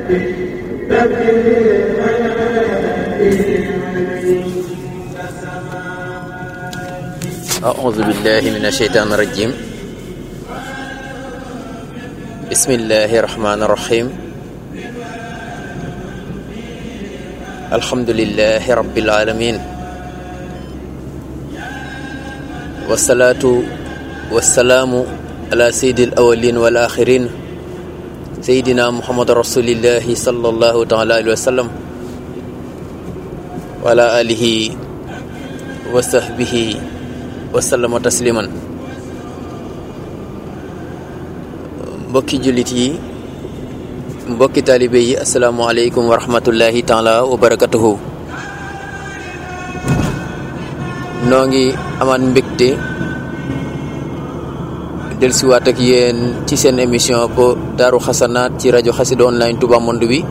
أعوذ بالله من الشيطان الرجيم بسم الله الرحمن الرحيم الحمد لله رب العالمين والصلاة والسلام على سيد الأولين والآخرين سيدنا محمد رسول الله صلى الله تعالى عليه وسلم وعلى آله وصحبه wasallama tasliman mbokki jullit yi mbokki taalibe yi asalaamualeykum wa rahmatullahi taala wa barakatuhu noo ngi amaat mbégte dellusiwaat ak yéen ci seen émission ko daaru xasanaat ci rajo xasida online Touba Monde bi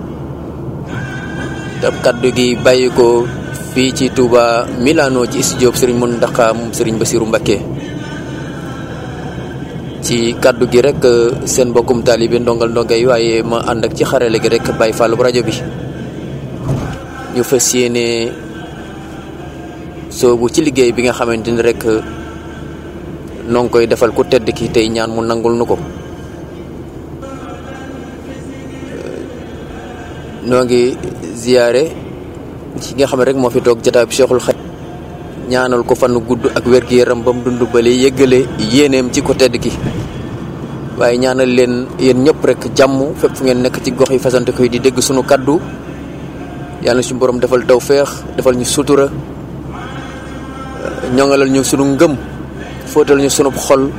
te kaddu gi bàyyi ko fii ci Touba Milano ci studio Serigne Mountakha moom Serigne Bassirou Mbacké ci kaddu gi rek seen mbokkum taalibe ndongal ndonga yi waaye ma ànd ak ci xarale gi rek Baye Fallou rajo bi ñu fas yéene soobu ci liggéey bi nga xamante ni rek noo ngi koy defal ku tedd ki tey ñaan mu nangul nu ko noo ngi ziyaare ci nga xam ne rek moo fi toog jotaay bi Cheikhul Khadim ñaanal ko fan gudd ak wér-gu-yaram ba mu dund bale yëggale yéeneem ci ko tedd ki waaye ñaanal leen yéen ñëpp rek jàmm fépp fu ngeen nekk ci gox yi fasante koy di dégg sunu kaddu yàlla suñu borom defal tawféex defal ñu sutura ñoŋalal ñu sunu ngëm fóotal ñu sunu xol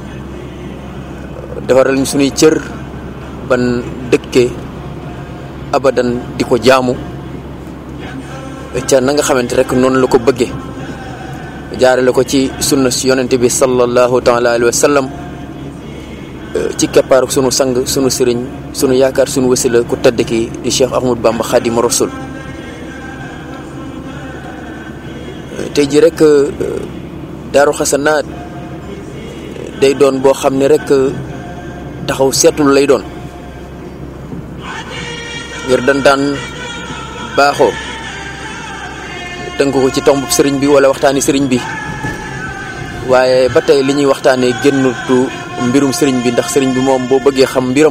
defaral ñu sunuy cër ban dëkke abadan di ko jaamu ca na nga xamante rek noonu la ko bëggee jaarale ko ci sunna si yonente bi sallallahu taala alayhi wa sallam ci keppaaru sunu sang sunu sëriñ sunu yaakaar sunu wasila ku tedd ki di Cheikh Ahmadou Bamba Xaadimu Rasul tey ji rek daaru xasanaat day doon boo xam ne rek taxaw seetlu lay doon ngir dan daan baaxoo tënk ko ci tomb sëriñ bi wala waxtaani sëriñ bi waaye ba tey li ñuy waxtaanee génnutu mbirum sëriñ bi ndax sëriñ bi moom boo bëggee xam mbiram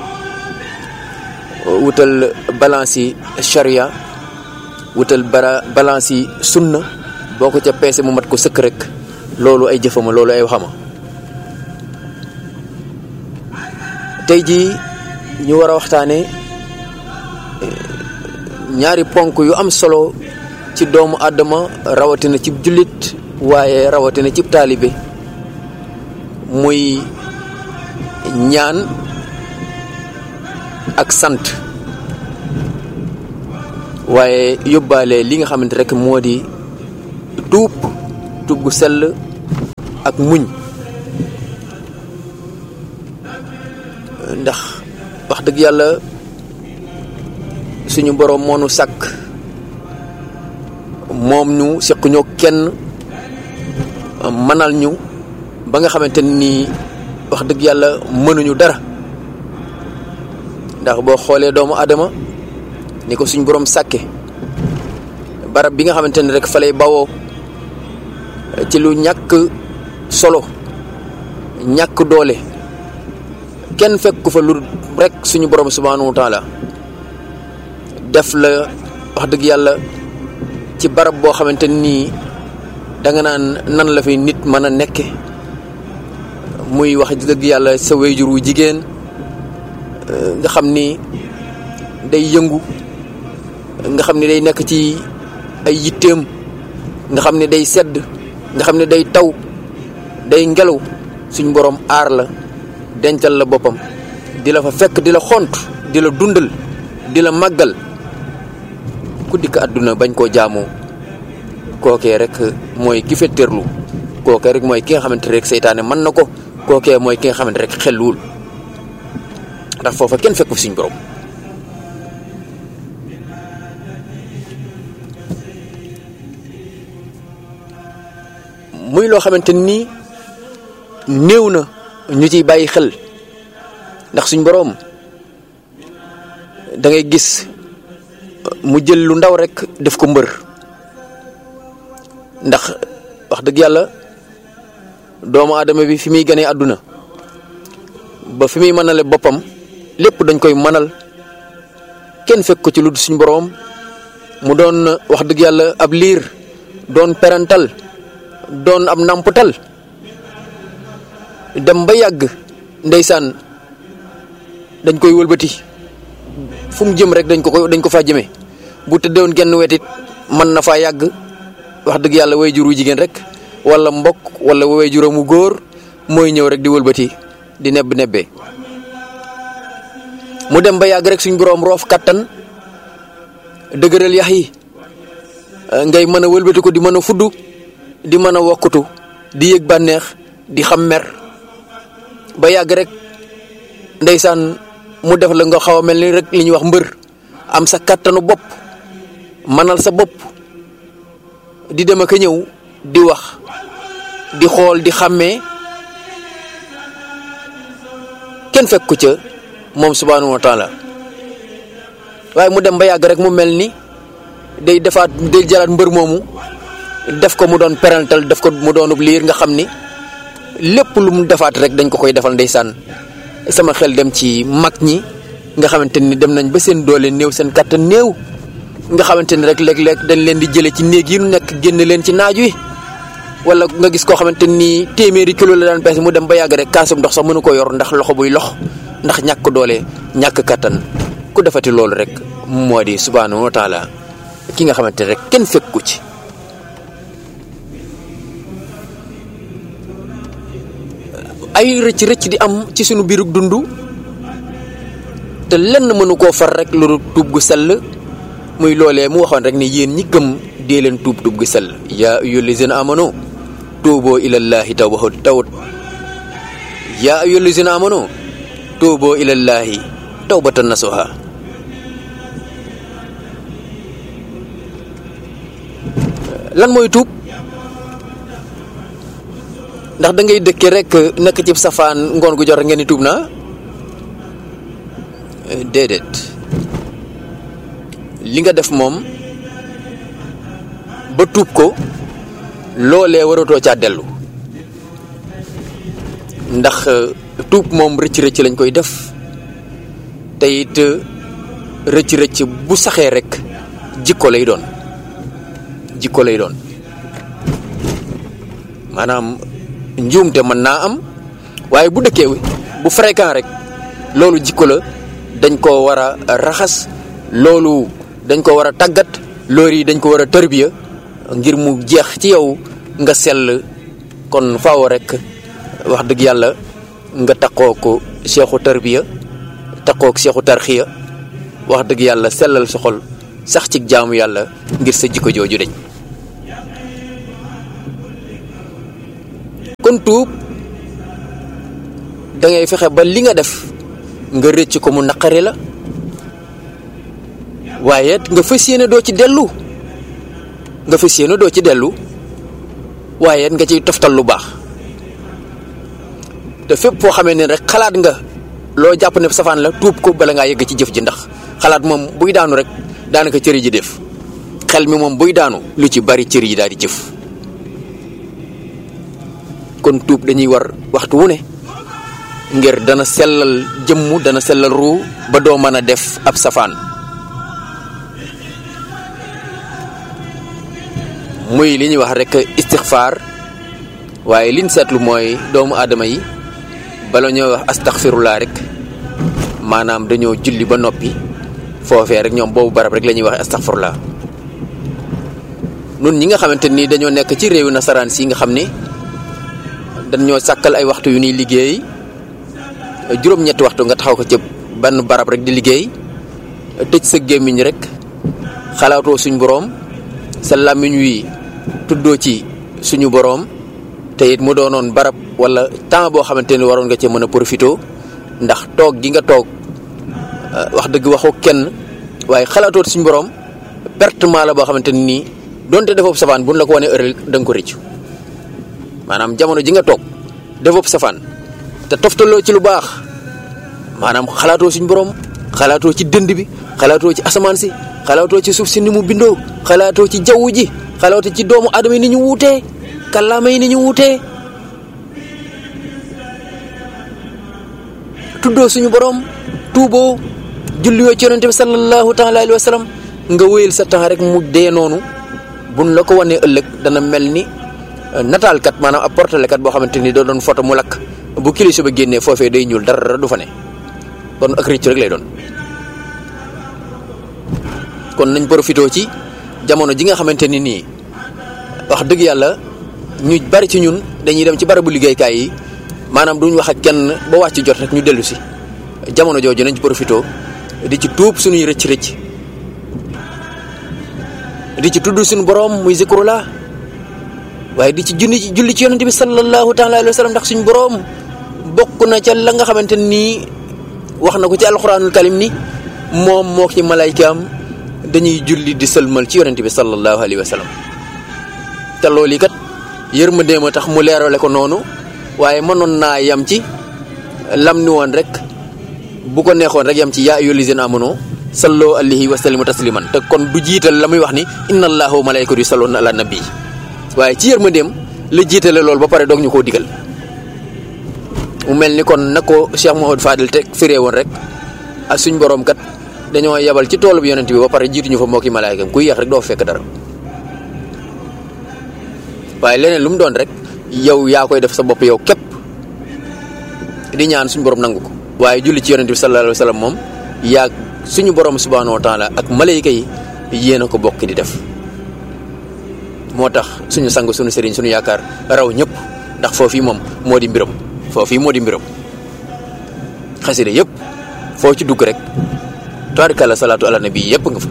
wutal balance yi charia wutal bara balance yi sunna boo ko ca peese mu mat ko sëkk rek loolu ay jëfama loolu ay waxama tey jii ñu war a waxtaanee ñaari ponk yu am solo ci doomu àddama rawatina ci jullit waaye rawatina ci taalibe muy ñaan ak sant waaye yóbbaale li nga xamante rek moo di tuub tuub gu sell ak muñ ndax wax dëgg yàlla suñu boroom moo nu sàkk moom ñu seq ñoo kenn mënal ñu ba nga xamante ni wax dëgg yàlla mënuñu dara ndax boo xoolee doomu adama ni ko suñ boroom sàkke barab bi nga xamante ni rek fa lay bawoo ci lu ñàkk solo ñàkk doole kenn fekk ko fa lu rek suñu boroom subhanahu wa taala def la wax dëgg yàlla ci barab boo xamante nii danga naan nan la fi nit mën a nekke muy wax dëgg yàlla sa wéyjur wu jigéen nga xam ni day yëngu nga xam ni day nekk ci ay yitteem nga xam ni day sedd nga xam ni day taw day ngelaw suñ boroom aar la dencal la boppam di la fa fekk di la xont di la dundal di la màggal ku dikk àdduna bañ koo jaamoo kookee rek mooy ki fetteerlu kookee rek mooy ki nga xamante rek seytaane mën na ko kookee mooy ki nga xamante rek xelluwul ndax foofa kenn fekku fi suñ borom muy loo xamante nii néew na ñu ciy bàyyi xel ndax suñ boroom da ngay gis mu jël lu ndaw rek def ko mbër ndax wax dëgg yàlla doomu aadama bi fi muy gënee àdduna ba fi muy mënale boppam lépp dañ koy mënal kenn fekk ko ci lu suñ boroom mu doon wax dëgg yàlla ab liir doon perantal doon ab nàmputal dem ba yàgg ndeysaan dañ koy wëlbati fu mu jëm rek dañ ko ko dañ ko faa jëmee bu tëddewoon genn wetit mën na faa yàgg wax dëgg yàlla way juru jigéen rek wala mbokk wala way juramu góor mooy ñëw rek di wëlbati di nebb nebbee mu dem ba yàgg rek suñ boroom roof kattan dëgëral yax yi ngay mën a wëlbati ko di mën a fudd di mën a wokkutu di yëg bànneex di xam mer ba yàgg rek ndeysaan mu def la nga xaw a mel ni rek li ñuy wax mbër am sa kattanu bopp manal sa bopp di dem ak a ñëw di wax di xool di xàmmee kenn fekk ko ca moom subhaanahu wa taala waaye mu dem ba yàgg rek mu mel ni day defaat day jalaat mbër moomu def ko mu doon perantal def ko mu doonub liir nga xam ni lépp lu mu defaat rek dañ ko koy defal ndeysaan sama xel dem ci mag ñi nga xamante ni dem nañ ba seen doole néew seen kàttan néew nga xamante ni rek léeg-léeg dañ leen di jële ci néeg yi nu nekk génn leen ci naaj wi wala nga gis koo xamante ni téeméeri kilo la daan peese mu dem ba yàgg rek kaasum ndox sax mënu ko yor ndax loxo buy lox ndax ñàkk doole ñàkk kàttan ku defati loolu rek moo di subhaanahu wa taala ki nga xamante rek kenn fekku ci ay rëcc rëcc di am ci sunu biirug dund te lenn mënu koo far rek lu tuub gu sell muy loolee mu waxoon rek ni yéen ñi gëm dee leen tuub tuub gu sell yaa ayyuhal lazina amanu tuuboo ilallaahi tawbatan tawt yaa ayyuhal lazina amanu tuuboo ilallaahi tawbatan nasuha lan mooy tuub ndax da ngay dëkke rek nekk ci safaan ngoon gu jot ngeen ni tuub naa déedéet li nga def moom ba tuub ko loolee waratoo caa dellu ndax tuub moom rëcc-rëcc lañ koy def te it rëcc-rëcc bu saxee rek jikko lay doon jikko lay doon maanaam njuumte mën naa am waaye bu dëkkee bu fréquent rek loolu jikko la dañ ko war a raxas loolu dañ ko war a tàggat loolu yi dañ ko war a tërbiya ngir mu jeex ci yow nga sell kon faaw rek wax dëgg yàlla nga takkoo ko seexu tërbiya takkoo ko seexu tarxiya wax dëgg yàlla sellal sa xol sax ci jaamu yàlla ngir sa jikko jooju dañ kon tuub da ngay fexe ba li nga def nga rëcc ko mu naqari la waaye nga fas yéene doo ci dellu nga fas yéene doo ci dellu waaye nga ciy toftal lu baax te fépp foo xamee ne rek xalaat nga loo jàpp ne safaan la tuub ko bala ngaa yegg ci jëf ji ndax xalaat moom buy daanu rek daanaka cëri ji def xel mi moom buy daanu lu ci bari cëri ji daal di jëf kon tuub dañuy war waxtu wu ne ngir dana sellal jëmm dana sellal ruu ba doo mën a def ab safaan muy li ñuy wax rek istixfaar waaye liñ seetlu mooy doomu aadama yi bala ñoo wax astaxfirullah rek maanaam dañoo julli ba noppi foofee rek ñoom boobu barab rek la ñuy wax astaxfirullah nun ñi nga xamante ni dañoo nekk ci réewu nasaraan si nga xam ni dañoo sàkkal ay waxtu yu ñuy liggéey juróom-ñetti waxtu nga taxaw ko ci benn barab rek di liggéey tëj sa gémmiñ rek xalaatoo suñ boroom sa làmmiñ wi tuddoo ci suñu boroom te it mu doonoon barab walla temps boo xamante ni waroon nga cee mën a profité ndax toog gi nga toog wax dëgg waxu kenn waaye xalaatoo suñu boroom pertement la boo xamante ni nii donte defoob safaan buñ la ko wanee ëral da nga ko rëccu maanaam jamono ji nga toog defoob safaan te toftaloo ci lu baax maanaam xalaatoo suñu boroom xalaatoo ci dënd bi xalaatoo ci asamaan si xalaatoo ci suuf si ni mu bindoo xalaatoo ci jaww ji xalaatoo ci doomu aadama yi ni ñu wuutee kàllaama yi ni ñu wuutee tuddoo suñu borom tuuboo julliwoo ci yonente bi sallallahu taala alayhi wa sallam nga wéyal sa temps rek mu dee noonu buñ la ko wanee ëllëg dana mel ni nataalkat maanaam ab portalekat boo xamante ni da doon photo mu lakk bu kilisa ba génnee foofee day ñuul dara du fa ne kon ak rëccu rek lay doon kon nañ profité ci jamono ji nga xamante ni nii wax dëgg yàlla ñu bari ci ñun dañuy dem ci barabu liggéeykaay yi maanaam duñ wax ak kenn ba wàcc jot rek ñu dellu si jamono jooju nañ ci profité di ci tuub suñuy rëcc rëcc di ci tudd suñu borom muy zikrullah waaye di ci junni ci julli ci yonente bi sallallahu taala alayhi wa sallam ndax suñu borom bokk na ca la nga xamante nii wax na ko ci alquranul karim ni moom moo ci malaykaam dañuy julli di sëlmal ci yonente bi sallallahu alayhi wa sallam te loolu yi kat yërmandeem a tax mu leerale ko noonu waaye mënoon naa yam ci lam ni woon rek bu ko neexoon rek yam ci yaa ayyuhal lazina amanu sallu alayhi wa sallimu tasliman te kon du jiital la muy wax ni inna allaha wa malaykatu yusalluna ala nabi waaye ci yërmandeem la jiitale loolu ba pare doog ñu koo digal mu mel ni kon na ko Cheikh Mouhamadou Fadil teg firee woon rek ak suñ borom kat dañoo yebal ci toolu bi yonent bi ba pare jiituñu fa mbokki malaayikam kuy yeex rek doo fekk dara waaye leneen lu mu doon rek yow yaa koy def sa bopp yow képp di ñaan suñu borom nangu ko waaye julli ci yonent bi sallallahu alayhi wa sallam moom yaa suñu borom subhanahu wa taala ak malayka yi yéen a ko bokk di def moo tax suñu sang suñu sëriñ suñu yaakaar raw ñëpp ndax foofii moom moo di mbiram foofii moo di mbiram xasida yëpp foo ci dugg rek tabarikàlla salaatu ala nabi yëpp nga fa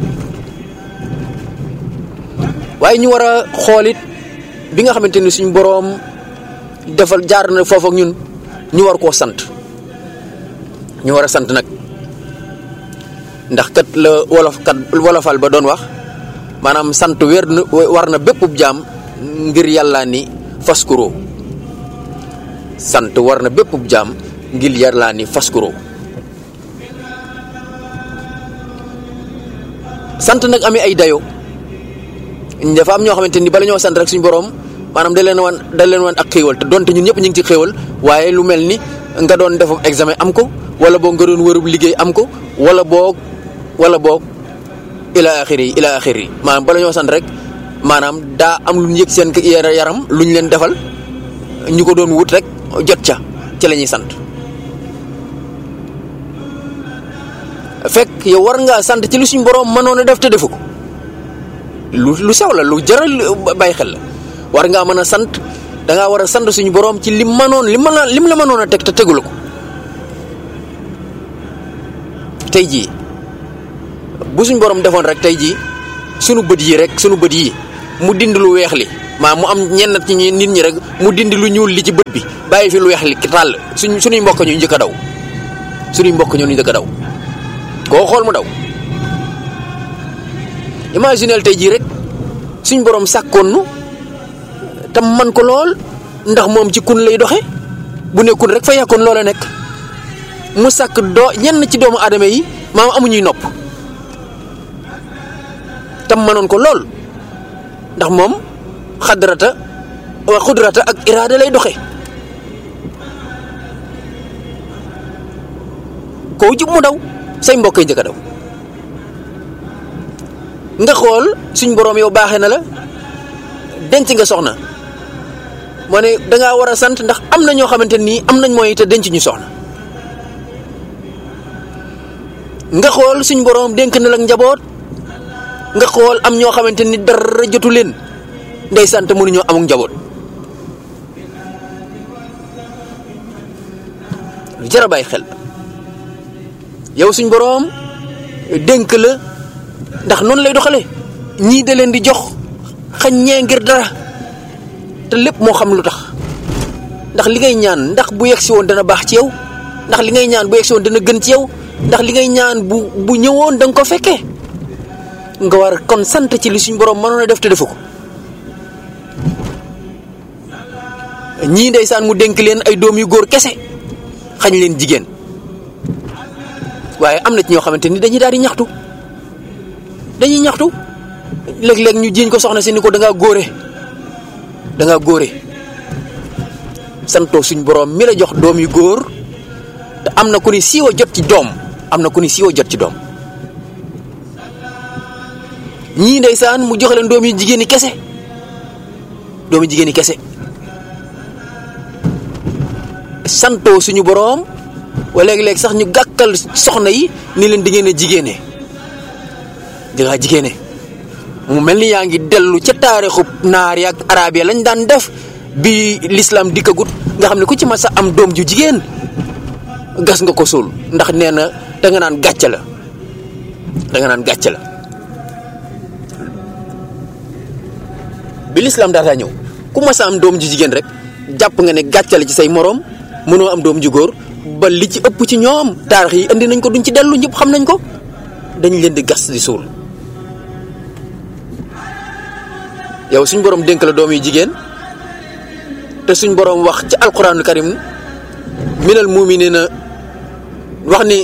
waaye ñu war a xoolit bi nga xamante ni suñu boroom defal jaar na foofu ak ñun ñu war koo sant ñu war a sant nag ndax kat la wolof kat wolofal ba doon wax maanaam sant wér na war na bépp jaam ngir yàlla ni faskuro sant war na bépp jaam ngir yàlla ni faskuro sant nag amee ay dayo dafa am ñoo xamante ni bala ñoo sant rek suñu boroom maanaam da leen wan da leen wan ak xéewal te donte ñun ñëpp ñu ngi ci xéewal waaye lu mel ni nga doon def examen am ko wala boog nga doon wërub liggéey am ko wala boog wala boog ila axiri yi ila axiri yi maanaam bala ñoo sant rek maanaam daa am lu ñu yëg seen yaram lu ñu leen defal ñu ko doon wut rek jot ca ci la ñuy sant fekk yow war ngaa sant ci lu suñ boroom mënoon a def te defu ko lu lu sew la lu jaral bàyyi xel la war ngaa mën a sant dangaa war a sant suñu boroom ci lim mënoon lim mën lim la mënoon a teg te tegul ko tey jii bu suñ boroom defoon rek tey jii sunu bët yi rek sunu bët yi mu dindi lu weex li maa mu am ñenn ci nit ñi rek mu dindi lu ñuul li ci bët bi bàyyi fi lu weex li tàll suñ suñuy mbokk ñu njëkk a daw suñuy mbokk ñu njëkk a daw koo xool mu daw imaginel tey jii rek suñ borom sàkkoon nu tam man ko lool ndax moom ci kun lay doxe bu nekkun rek fa yàkkoon loola nekk mu sàkk doo ñenn ci doomu aadama yi maam amuñuy nopp tam manoon ko lool ndax moom xadrata wa xudrata ak iraada lay doxe koo jub mu daw say mbokk yi njëkk a daw nga xool suñ boroom yow baaxee na la denc nga soxna moo ne dangaa war a sant ndax am na ñoo xamante nii am nañ mooy te denc ñu soxna nga xool suñ boroom dénk na la njaboot nga xool am ñoo xamante ni dara jotu leen ndey sant mënuñoo amuk njaboot lu jar a bàyyi xel yow suñ boroom dénk la ndax noonu lay doxale ñii da leen di jox xañ ñee ngir dara te lépp moo xam lu tax ndax li ngay ñaan ndax bu yegsi woon dana baax ci yow ndax li ngay ñaan bu yegsi woon dana gën ci yow ndax li ngay ñaan bu bu ñëwoon da nga ko fekkee nga war kon sant ci li suñ borom mënoon a def te defu ko ñii ndeysaan mu dénk leen ay doom yu góor kese xañ leen jigéen waaye am na ci ñoo xamante ni dañuy daal di ñaxtu dañuy ñaxtu léeg-léeg ñu jiiñ ko soxna si ni ko da ngaa góore da ngaa góore santoo suñ borom mi la jox doom yu góor te am na ku ni siiwa jot ci doom am na ku ni siiwa jot ci doom ñii ndeysaan mu joxe leen doom yu jigéen ñi kese doom yu jigéen ñi kese santoo suñu boroom wala léeg-léeg sax ñu gàkkal soxna yi ni leen di ngeen a jigéene di ngaa jigéene mu mel ni yaa ngi dellu ca taarixu naar ya ak arab ya lañ daan def bi l'islam dikkagut nga xam ne ku ci mas a am doom ju jigéen gas nga ko suul ndax nee na da nga naan gàcce la da nga naan gàcce la bi l'islam daataa ñëw ku mas a am doom ju jigéen rek jàpp nga ne gàcce la ci say moroom mënoo am doom ju góor ba li ci ëpp ci ñoom taarix yi indi nañ ko duñ ci dellu ñëpp xam nañ ko dañ leen di gas di suul yow suñ borom dénk la doom yu jigéen te suñ borom wax ci alquranul karim minal muminina wax ni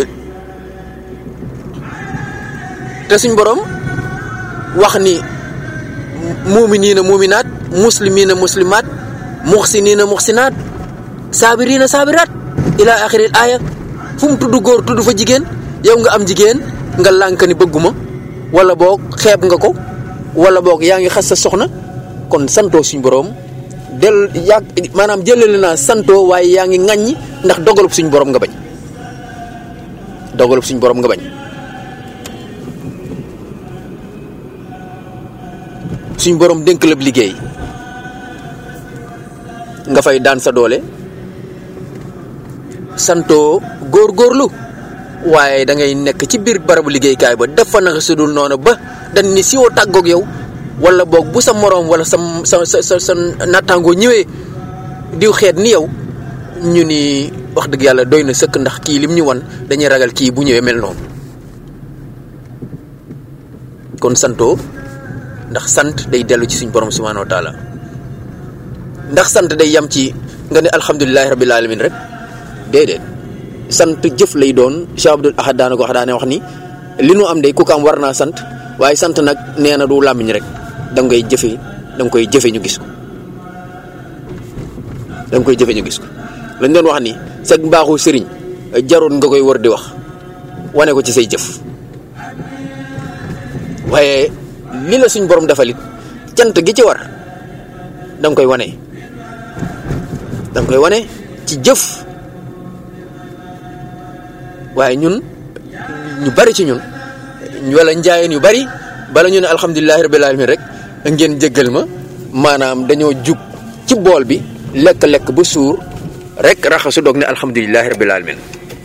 te suñ borom wax ni muminina muminaat muslimina muslimaat muxsinina muxsinaat saabirina saabiraat ila axiril aaya fu mu tudd góor tudd fa jigéen yow nga am jigéen nga lànk ni bëgguma wala boog xeeb nga ko wala boog yaa ngi xas sa soxna kon santoo suñ boroom del yàgg maanaam jëlale naa santoo waaye yaa ngi ŋàññi ndax dogalub suñ boroom nga bañ dogalub suñ boroom nga bañ suñ boroom dénk la liggéey nga fay daan sa doole santoo góor-góorlu waaye da ngay nekk ci biir barabu liggéeykaay ba def fa naka sudul noonu ba dañ ni siwoo tàggoog yow wala boog bu sa moroom wala sa sa sa sa sa nattaangoo ñëwee diw xeet ni yow ñu ni wax dëgg yàlla doy na sëkk ndax kii lim ñu wan dañuy ragal kii bu ñëwee mel noonu kon santoo ndax sant day dellu ci suñ borom subhanahu wa taala ndax sant day yam ci nga ne alhamdulilahi rabbil alamin rek déedéet sant jëf lay doon Cheikh Abdoul Ahad daana ko wax daane wax ni li nu am day ku ko am war naa sant waaye sant nag nee na du làmmiñ rek da ngay jëfe da nga koy jëfe ñu gis ko da nga koy jëfe ñu gis ko lañ doon wax ni sag mbaaxu sëriñ jarul nga koy war di wax wane ko ci say jëf waaye li la suñ borom defalit cant gi ci war da nga koy wane da nga koy wane ci jëf waaye ñun ñu bari ci ñun wala njaayeen yu bari bala ñu ne alhamdulilahi rabbil alamin rek ngeen jéggal ma maanaam dañoo jug ci bool bi lekk-lekk ba suur rek raxasu doog ne alhamdulilahi rabbil alamin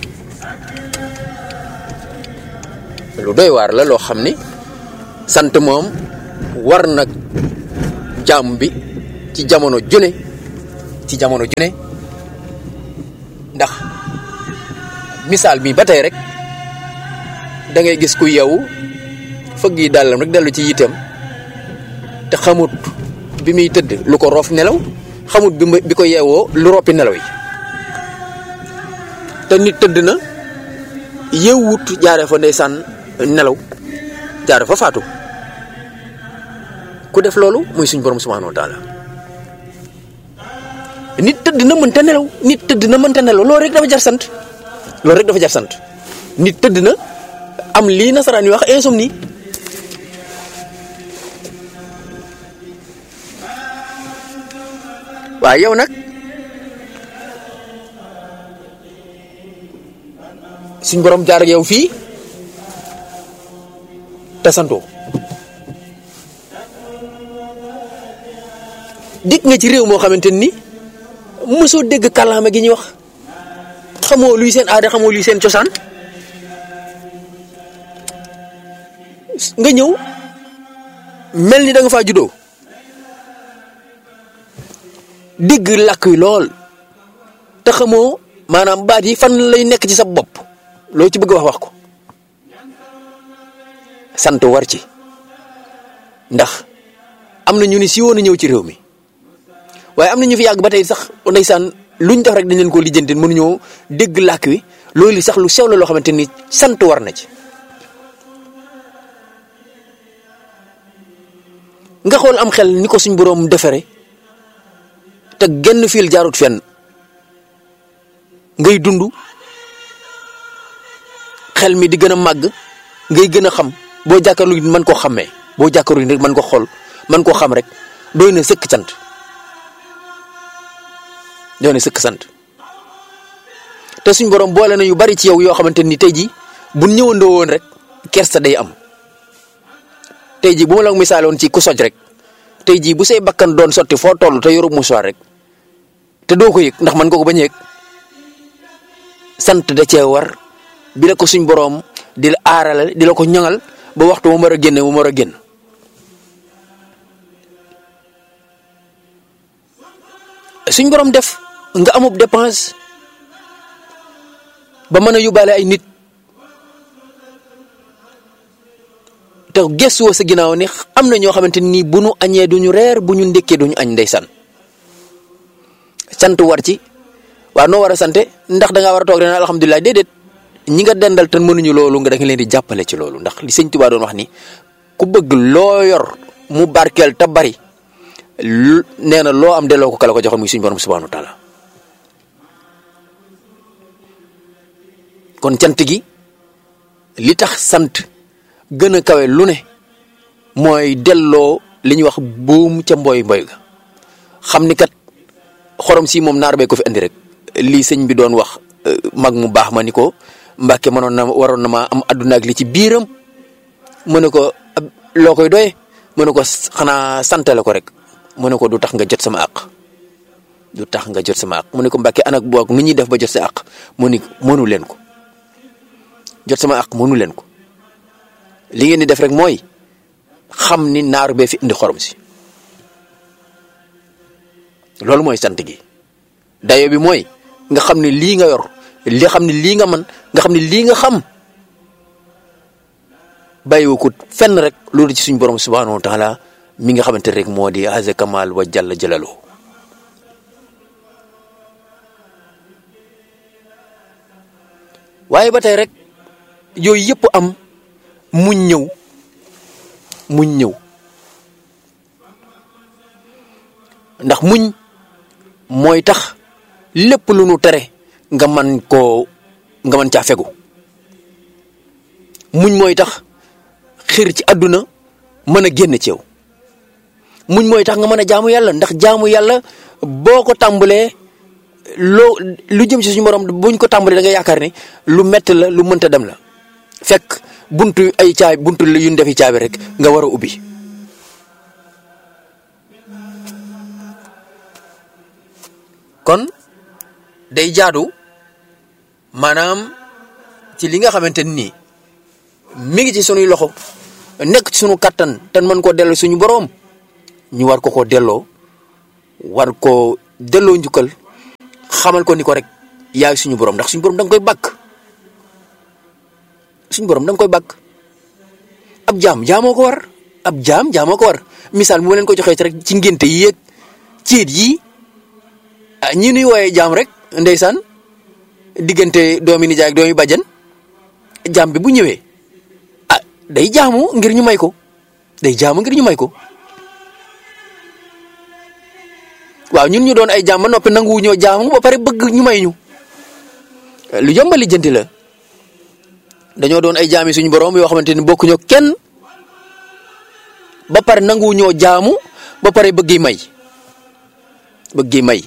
lu doy waar la loo xam ni sant moom war nag jàmm bi ci jamono june ci jamono june ndax misaal bi ba tey rek da ngay gis ku yow fëgg yi dàllam rek dellu ci yitam te xamut bi muy tëdd lu ko roof nelaw xamut bi bi ko yeewoo lu roppi nelaw yi te nit tëdd na yeewut jaare fa ndeysaan nelaw jaare fa faatu ku def loolu muy suñ borom subhanahu wa taala nit tëdd na mënta nelaw nit tëdd na mënta nelaw loolu rek dafa jar sant loolu rek dafa jar sant nit tëdd na am lii nasaraan yi wax insomnie waaye yow nag suñ borom jaar ak yow fii te santoo dikk nga ci réew moo xamante ni mosoo dégg kàllaama gi ñuy wax xamoo luy seen aada xamoo luy seen cosaan nga ñëw mel ni da nga faa juddoo dégg làkk wi lool te xamoo maanaam baat yi fan lay nekk ci sa bopp loo ci bëgg wax wax ko sant war ci ndax am na ñu ni si woon a ñëw ci réew mi waaye am na ñu fi yàgg ba tey sax ndeysaan luñ def rek dañ leen koo lijjanti mënuñoo dégg làkk wi loolu sax lu sew la loo xamante ni sant war na ci nga xool am xel ni ko suñ boroom defere te genn fiil jaarut fenn ngay dund xel mi di gën a màgg ngay gën a xam boo jàkkaarlu nit mën koo xàmmee boo jàkkaarlu nit mën ko xool mën koo xam rek doy na sëkk sant doy na sëkk sant te suñ borom boole na yu bari ci yow yoo xamante ni tey jii bu ñëwandoo woon rek kersa day am tey jii bu ma la misaaloon ci ku soj rek tey jii bu say bakkan doon sotti foo toll te yoru musuwaar rek te doo ko yëg ndax man nga ko bañ a yëg sant da cee war bi la ko suñ boroom di la aarale di la ko ñoŋal ba waxtu mu war a génne mu war a génn suñ boroom def nga amub dépense ba mën a yóbbaale ay nit te gëstuwoo sa ginnaaw ni am na ñoo xamante ni bu nu añee duñu reer bu ñu ndékkee duñu añ ndeysaan sant war ci waaw noo war a sante ndax da ngaa war a toog ren alhamdulilah déedéet ñi nga dendal te mënuñu loolu nga da nga leen di jàppale ci loolu ndax li sëñ Tuubaa doon wax ni ku bëgg loo yor mu barkeel te bari nee na loo am delloo ko kala ko joxoon muy suñu borom subhanahu wa taala kon cant gi li tax sant gën a kawe lu ne mooy delloo li ñuy wax buum ca mboy mboy ga xam ni kat xorom si moom naar bee ko fi andi rek lii sëñ bi doon wax mag mu baax ma ni ko mbàkke mënoon na waroon na ma am adduna ak li ci biiram mu ne ko loo koy doye mu ne ko xanaa santale ko rek mu ne ko du tax nga jot sama àq du tax nga jot sama àq mu ne ko mbàkke anak boog nu ñuy def ba jot sa àq mu ni mënu leen ko jot sama àq mënu leen ko li ngeen di def rek mooy xam ni naar bee fi indi xorom si loolu mooy sant gi dayo bi mooy nga xam ne lii nga yor li xam ne lii nga man nga xam ne lii nga xam bàyyiwu ko fenn rek loolu ci suñ borom subhanahu wa taala mi nga xamante rek moo di haza kamal wa jalla jalalu waaye ba tey rek yooyu yëpp am muñ ñëw muñ ñëw ndax muñ mooy tax lépp lu nu tere nga man koo nga mën caa fegu muñ mooy tax xir ci àdduna mën a génn ci yow muñ mooy tax nga mën a jaamu yàlla ndax jaamu yàlla boo ko tàmbalee loo lu jëm ci suñu borom buñ ko tàmbalee da nga yaakaar ne lu metti la lu mënta dem la fekk buntu ay caabi buntu yu ñu defi caabi rek nga war a ubbi kon day jaadu maanaam ci li nga xamante ni mi ngi ci sunuy loxo nekk ci sunu kattan te mën koo delloo suñu boroom ñu war ko koo delloo war koo delloo njukkal xamal ko ni ko rek yaay suñu boroom ndax suñu boroom da nga koy bàkk suñu boroom da nga koy bàkk ab jaam jaamoo ko war ab jaam jaamoo ko war misaal mu leen ko joxee ci rek ci ngénte yi yéeg ciit yi ah ñi nuy wooyee jaam rek ndeysaan diggante doomi nijaay ak doomi bàjjan jaam bi bu ñëwee ah day jaamu ngir ñu may ko day jaamu ngir ñu may ko waaw ñun ñu doon ay jaam ba noppi nanguwu ñoo jaamu ba pare bëgg ñu may ñu lu yomba lijjanti la dañoo doon ay jaami suñu borom yoo xamante ni bokkuñoo kenn ba pare nanguwu ñoo jaamu ba pare bëgg may bëgg may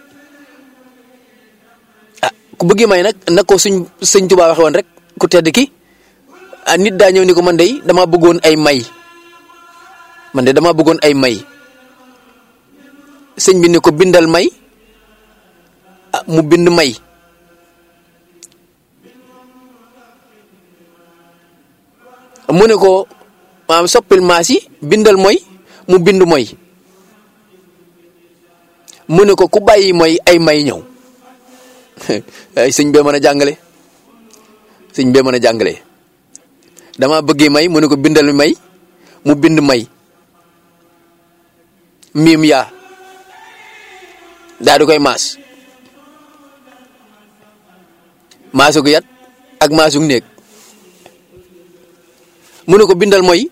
ah ku bëgg may nag na ko suñ sëñ Tuubaa waxe woon rek ku tedd ki ah nit daa ñëw ni ko man de dama bëggoon ay may man de dama bëggoon ay may sëñ bi ni ko bindal may ah mu bind may mu ne ko maanaam soppil maas yi bindal mooy mu bind mooy mu ne ko ku bàyyi mooy ay may ñëw ay sëñ bee mën a jàngale sëñ bee mën a jàngale dama bëggee may mu ne ko bindal may mu bind may miim yaa daa di koy maas maasug yat ak maasug néeg mu ne ko bindal mooy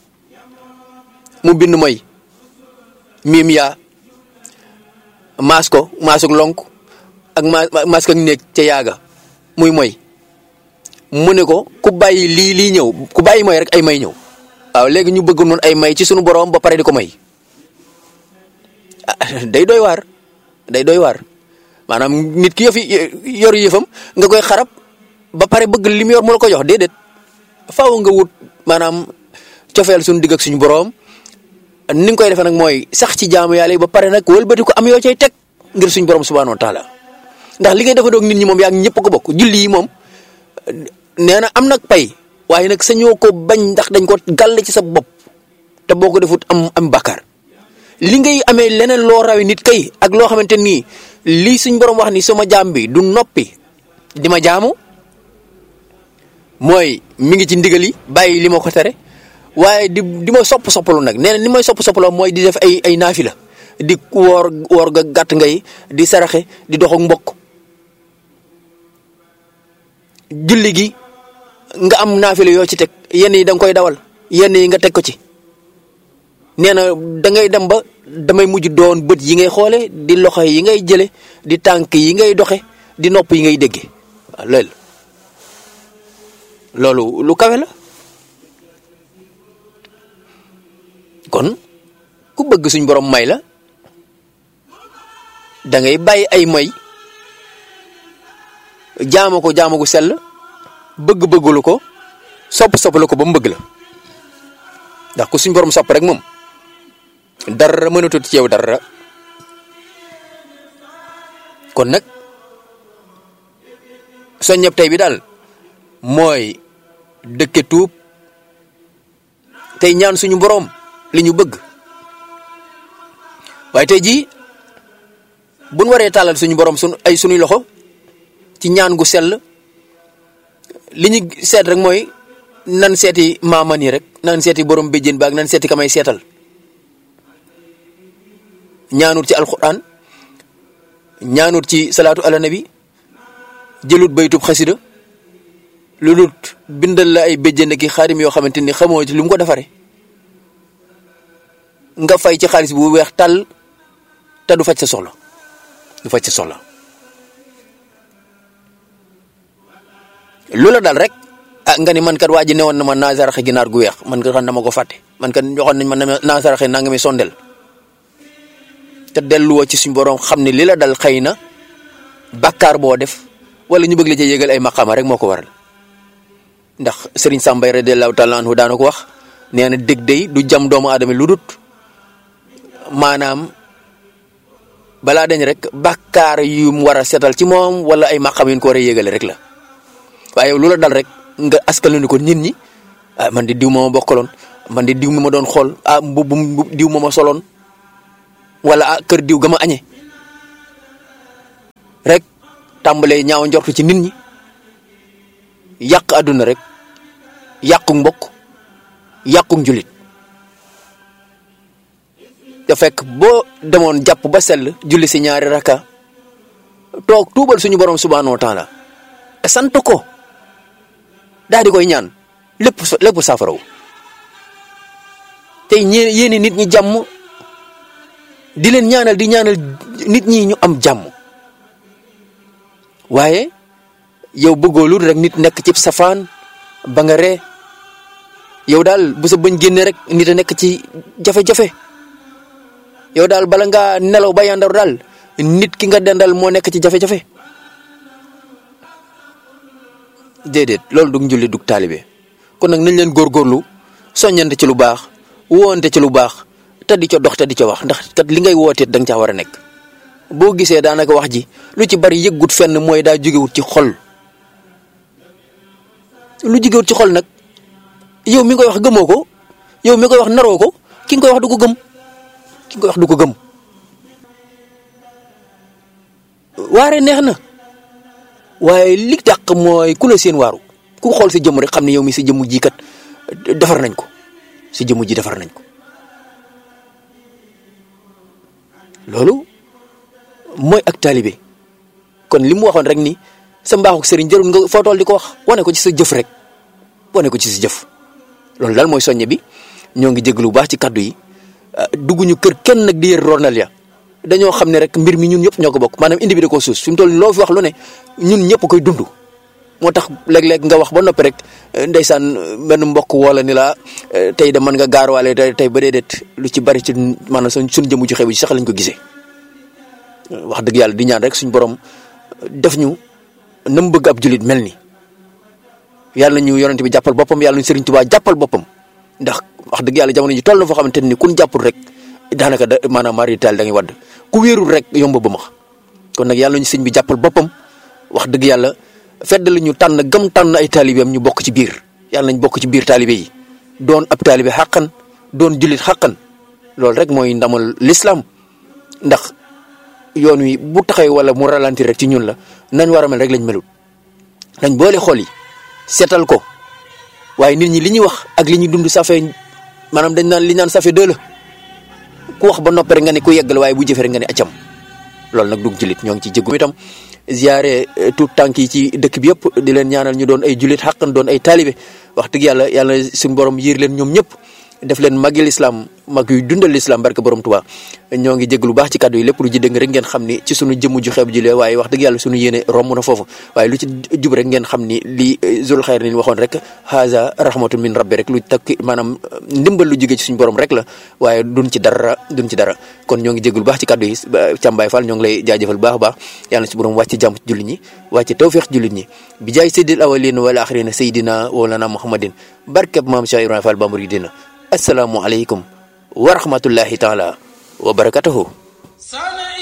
mu bind mooy miim yaa maas ko maasug lonk ak ma maas ko ak néeg ca yaaga muy mooy mu ne ko ku bàyyi lii lii ñëw ku bàyyi mooy rek ay may ñëw waaw léegi ñu bëgg noonu ay may ci sunu borom ba pare di ko may day doy waar day doy waar maanaam nit ki yëfi yor yëfam nga koy xarab ba pare bëgg li mu yor mu la ko jox déedéet faaw nga wut maanaam cofeel suñu digg ak suñu borom ni nga koy defee nag mooy sax ci jaamu yàlla yi ba pare nag wëlbati ko am yoo cay teg ngir suñu borom subhanahu wa taala ndax li ngay defa doog nit ñi moom yaa ngi ñëpp ko bokk julli yi moom nee na am nag pay waaye nag sañoo ko bañ ndax dañ ko gàll ci sa bopp te boo ko defut am am bàkkaar li ngay amee leneen loo rawi nit kay ak loo xamante nii lii suñ borom wax ni sama jaam bi du noppi di ma jaamu mooy mi ngi ci ndigal yi bàyyi li ma ko tere waaye di di ma sopp soppalu nag nee na ni may sopp soppaloo mooy di def ay ay naafila di woor woor ga gàtt ngay di saraxe di dox ak mbokk julli gi nga am naafila yoo ci teg yenn yi da nga koy dawal yenn yi nga teg ko ci nee na da ngay dem ba damay mujj doon bët yi ngay xoole di loxo yi ngay jële di tànk yi ngay doxe di nopp yi ngay dégge waaw loolu loolu lu kawe la kon ku bëgg suñ borom may la da ngay bàyyi ay moy jaama ko jaama gu sell bëgg-bëggulu ko sopp-soppalu ko ba mu bëgg la ndax ku suñ borom sopp rek moom dara mënatut ci yow dara kon nag soññeb tey bi daal mooy dëkke tuub tey ñaan suñu borom li ñu bëgg waaye tey jii buñ waree tàllal suñu borom sun ay suñuy loxo ci ñaan gu sell li ñu seet rek mooy nan seeti maaman yi rek nan seeti borom béjjén baag nan seeti kamay seetal ñaanut ci alquran ñaanut ci salaatu ala nabi jëlut baytub xasida lu lut bindal la ay béjjén ki xaarim yoo xamante ni xamoo ci lu mu ko defare nga fay ci xaalis bu weex tàll te du faj sa soxla du faj sa soxla lu la dal rek ah nga ni man kat waa ji newoon na ma naa saraxe ginaar gu weex man kat xam dama ko fàtte man kat joxoon nañ ma naa saraxe naa nga mi sondel te delluwoo ci suñ borom xam ne li la dal xëy na bàkkaar boo def wala ñu bëgg la ci yégal ay maqaama rek moo ko waral ndax Serigne Sambay radiyallahu taala anhu daana ko wax nee na dég day du jam doomu aadama lu dut maanaam balaa dañ rek bàkkaar yu mu war a seetal ci moom wala ay maqaam yu ko war a yégale rek la waaye lu la dal rek nga askalu ni ko nit ñi ah man di diw ma ma bokkaloon man di diw mi ma doon xool ah mbubb diw ma ma soloon wala ah kër diw ga ma añe rek tàmbalee ñaaw njortu ci nit ñi yàq àdduna rek yàqu mbokk yàqu njulit te fekk boo demoon jàpp ba sell julli si ñaari raka toog tuubal suñu borom subhanahu wa taala sant ko daal di koy ñaan lépp lépp saafaraw tey ñee yéene nit ñi jàmm di leen ñaanal di ñaanal nit ñi ñu am jàmm waaye yow bëggoo lu rek nit nekk ci safaan ba nga ree yow daal bu sa bëñ génne rek nit a nekk ci jafe-jafe yow daal bala ngaa nelaw ba yandaru daal nit ki nga dendal moo nekk ci jafe-jafe déedéet loolu dug njulli dug taalibe kon nag nañ leen góorgóorlu soññante ci lu baax woonte ci lu baax te di ca dox te di ca wax ndax kat li ngay wooteet da nga caa war a nekk boo gisee daanaka wax ji lu ci bari yëggut fenn mooy daa jógewut ci xol lu jógewut ci xol nag yow mi koy wax gëmoo ko yow mi koy wax naroo ko ki nga koy wax du ko gëm ki nga koy wax du ko gëm waare neex na waaye li dàq mooy ku la seen waaru ku xool sa jëmm rek xam ne yow mi sa jëmm ji kat defar nañ ko sa jëmm ji defar nañ ko loolu mooy ak taalibe kon li mu waxoon rek ni sa mbaaxuk sëriñ jarul nga foo toll di ko wax wane ko ci sa jëf rek wane ko ci sa jëf loolu daal mooy soññe bi ñoo ngi jéglu bu baax ci kaddu yi dugguñu kër kenn nag di yër ronal ya dañoo xam ne rek mbir mi ñun ñëpp ñoo ko bokk maanaam indi bi da koo suus fi mu toll loo fi wax lu ne ñun ñëpp koy dund moo tax léeg-léeg nga wax ba noppi rek ndeysaan benn mbokk woola ni la tey de mën nga gaarwaale tey ba déedéet lu ci bari ci maanaam suñ suñ jëmu ci xew ji sax lañ ko gisee wax dëgg yàlla di ñaan rek suñ borom def ñu na mu bëgg ab julit mel ni yàlla ñu yonente bi jàppal boppam yàlla ñu Sëriñ Tuubaa jàppal boppam ndax wax dëgg yàlla jamono ji toll na foo xamante ni kun jàppul rek daanaka da maanaam marital da ngay wadd ku wéerul rek yomb ba ma kon nag yàlla ñu sëñ bi jàppal boppam wax dëgg yàlla fedd la ñu tànn gam tànn ay taalibeem ñu bokk ci biir yàlla nañ bokk ci biir taalibe yi doon ab taalibe xàqan doon jullit xàqan loolu rek mooy ndamal l'islam ndax yoon wi bu taxawee wala mu ralentir rek ci ñun la nañ war a mel rek lañ melut nañ boole xol yi seetal ko waaye nit ñi li ñuy wax ak li ñuy dund ça fait maanaam dañ naan li naan ça fait deux la ku wax ba noppi rek nga ne ku yeggal waaye bu jëfee rek nga ne acam loolu nag dugg jullit ñoo ngi ci jéggu itam ziare tout tànk yi ci dëkk bi yëpp di leen ñaanal ñu doon ay jullit xàqan doon ay taalibe wax dëgg yàlla yàlla suñu borom yiir leen ñoom ñëpp def leen magi lislaam mag yuy dundal lislaam barke borom Tuubaa ñoo ngi jégg lu baax ci kàddu yi lépp lu ci dëng rek ngeen xam ni ci sunu jëmm ju xeeb ji lee waaye wax dëgg yàlla sunu yéene romb na foofu waaye lu ci jub rek ngeen xam ni li zul xayr ni waxoon rek haza rahmatun min rabbi rek lu takk maanaam ndimbal lu jóge ci suñu borom rek la waaye duñ ci dara duñ ci dara kon ñoo ngi jégg lu baax ci kàddu yi Càmbaay Fall ñoo ngi lay jaajëfal baax a baax yàlla na ci borom wàcc jàmm ci jullit ñi wàcc tawfiq jullit ñi bi jaay sayyidil awwalin wal axirin sayyidina walana muhammadin barkeb maam Cheikh Ibrahima Fall Bamuridina assalaamu aleykum wa rahmatullahi taala wa barakatuhu